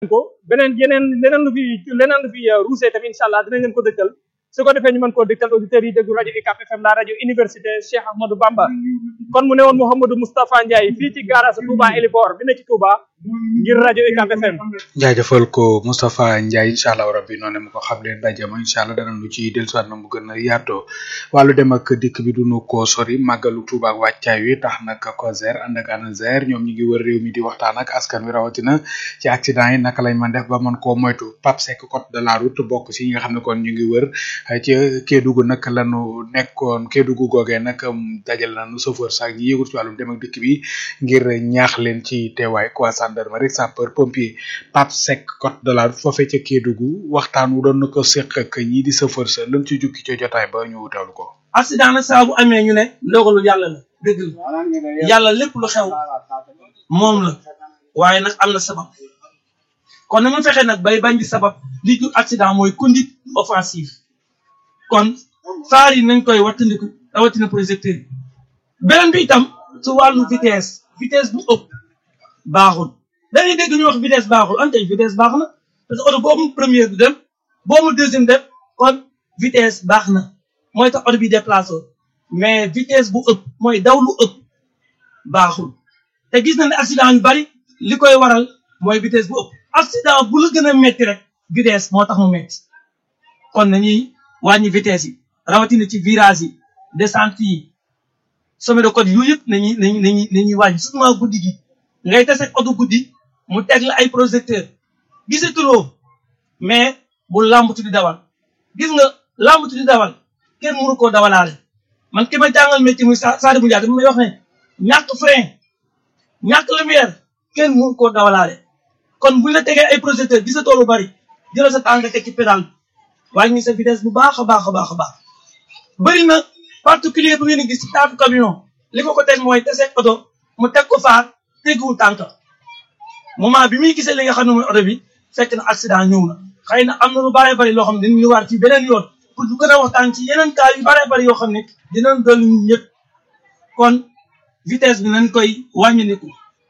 ko beneen yeneen leneen lu fi leneen lu fi ruusee tamit incha allah dinañ leen ko dëkkal su ko defee ñu mën koo dëkkal auditeurs yi déglu rajo UCAB FM la rajo université Cheikh Ahmadou Bamba kon mu ne woon Mouhamadou Moustapha Ndiaye fii ci garage Touba Elibor bi ne ci Touba ngir rajo UCAB FM jaajëfal ko Moustapha Ndiaye incha allah rabbi noonu mu ko xam leen ndaje ma incha allah danañ lu ci dellusiwaat na mu gën a yaatoo wàllu dem ak dikk bi duñu ko sori màggalu Touba ak wàccaay wi tax nag COSER ànd ak ANASER ñoom ñu ngi wër réew mi di waxtaan ak askan wi rawatina ci accident yi naka lañ mën def ba mën koo moytu Pape Seck code de la route bokk ci ñi nga xam ne kon ñu ngi wër ci Kédougou nag lanu nekkoon Kédougou googee nag dajal nañu chauffeur sax ñi yëgut ci wàllum dem ak dikk bi ngir ñaax leen ci teewaay quoi gendarmerie sapeur pompier Pape Seck code de la route foofee ca Kédougou waxtaan wu doon na ko seq ak ñii di chauffeur sa lan ci jukki ca jotaay ba ñu teewlu ko. accident nag saa bu amee ñu ne ndogalu yàlla la dëgg la yàlla lépp lu xew moom la waaye nag am na sabab kon nañu fexe nag bay bañ di sabab li jur accident mooy conduite offensive kon faar yi nañ koy wattandiku rawatina projecteur yi beneen bi itam su wàllu vitesse vitesse bu ëpp baaxul dañuy dégg ñu wax vitesse baaxul ante vitesse baax na parce que oto boobu première du dem boobu deuxième dem kon vitesse baax na mooy tax oto bi déplacé mais vitesse bu ëpp mooy daw lu ëpp baaxul te gis na ne accident yu bari li koy waral mooy vitesse bu ëpp accident bu la gën a metti rek vitesse moo tax mu metti kon nañuy wàññi vitesse yi rawatina ci virage yi descente yi sommet de côte yooyu yëpp nañuy nañuy nañuy nañuy wàññi surtout guddi gi ngay tase oto guddi mu teg la ay projecteur gisatuloo mais bu làmbatu di dawal gis nga làmbatu di dawal kenn mënu koo dawalaale man ki ma jàngal métier muy sa saari bu njàgg mi may wax ne ñàkk frein ñàkk lumière kenn mënu koo dawalaale kon buñ la tegee ay projecteur gisatoo lu bari jëlal sa tànk teg ci pédale wàññi sa vitesse bu baax a baax a baax a baax bëri na particulier bu ngeen gis ci taatu camion li ko ko teg mooy tese oto mu teg ko faar tegguwul tànk moment bi muy gisee li nga xam ne mooy oto bi fekk na accident ñëw na xëy na am na lu bare bari loo xam ne dañu war ci beneen yoon pour ñu gën a waxtaan ci yeneen cas yu bare bari yoo xam ne dinañ dolli ñun ñëpp kon vitesse bi nañ koy wàññiniku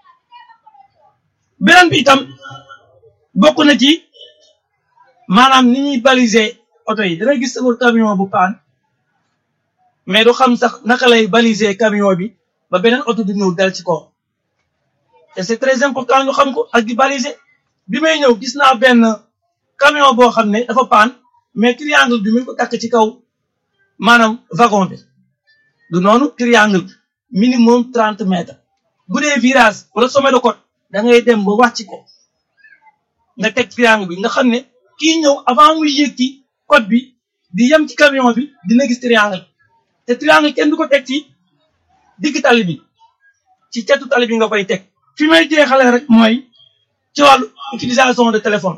beneen bi itam bokk na ci maanaam ni ñuy baliser oto yi dana gis sama camion bu paan mais du xam sax naka lay baliser camion bi ba beneen oto du ñëw dal ci kaw te c'est très important ñu xam ko ak di baliser bi may ñëw gis naa benn camion boo xam ne dafa paan mais triangle bi mi ngi ko takk ci kaw maanaam wagon bi du noonu triangle minimum trente mètres bu dee virage wala sommet de côte da ngay dem ba wàcc ko nga teg triangle bi nga xam ne kii ñëw avant muy yéeg ci côte bi di yem ci camion bi dina gis triangle te triangle kenn du ko teg ci digg tali bi ci cetu tali bi nga koy teg fi may jeexale rek mooy ci wàllu utilisation de téléphone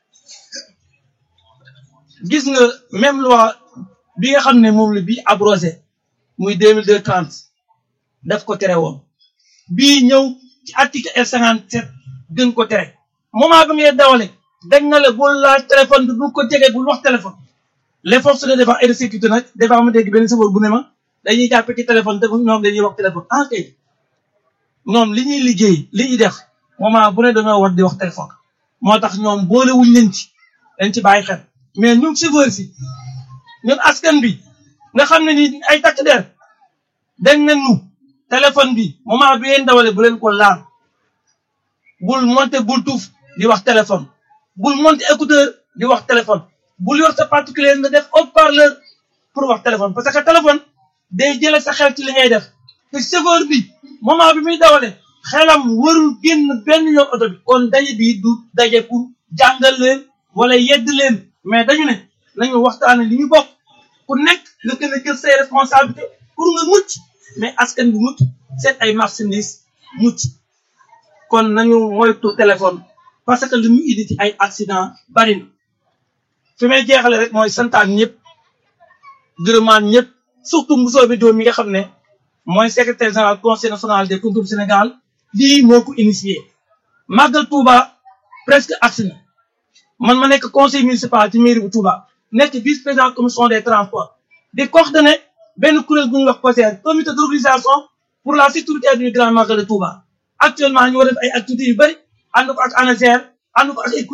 gis nga même loi bi nga xam ne moom la bii abrogé muy deux mille deux trente daf ko tere woon bii ñëw ci article L cinquante sept gën ko tere moment bi ngay dawale dañ na la bul laal téléphone bi bul ko jege bul wax téléphone les forces de défense et de sécurité nag dafa ma dégg benn sabor bu ne ma dañuy jàppe ci téléphone te ñoom dañuy wax téléphone ah kay ñoom li ñuy liggéey li ñuy def moment bu ne dañoo war di wax téléphone moo tax ñoom boole wuñ leen ci dañ ci bàyyi xel mais ñun chauffeur si ñun askan bi nga xam ne ni ay takk der dañ ne ñu téléphone bi moment bi ngeen dawale bu leen ko laal bul monter bul tuuf di wax téléphone bul monter écouteur di wax téléphone bul yor sa particulier nga def haut-parleur pour wax téléphone parce que téléphone day jëlee sa xel ci li ngay def te chauffeur bi moment bi muy dawale xelam warul génn benn yoon oto bi kon daje bi du daje pour jàngal leen wala yedd leen mais dañu ne nañu waxtaane li ñu bokk ku nekk nga gën a jël say responsabilité pour nga mucc mais askan bi mucc seen ay marchandises mucc kon nañu moytu téléphone parce que li mu indi ci ay accident bari na fi may jeexale rek mooy santaan ñëpp gërëmaan ñëpp surtout Moussa bi doom mi nga xam ne mooy secrétaire général conseil national des concours Sénégal lii moo ko initié màggal Touba presque agsi na man ma nekk conseil municipal ci mairie bu Touba nekk vice président commission des transports di coordonné benn kuréel bu ñuy wax COSER comité d'organisation pour la sécurité du grand magal de Touba actuellement ñu war def ay activités yu bëri ànd ko ak ANASER ànd ko ak ay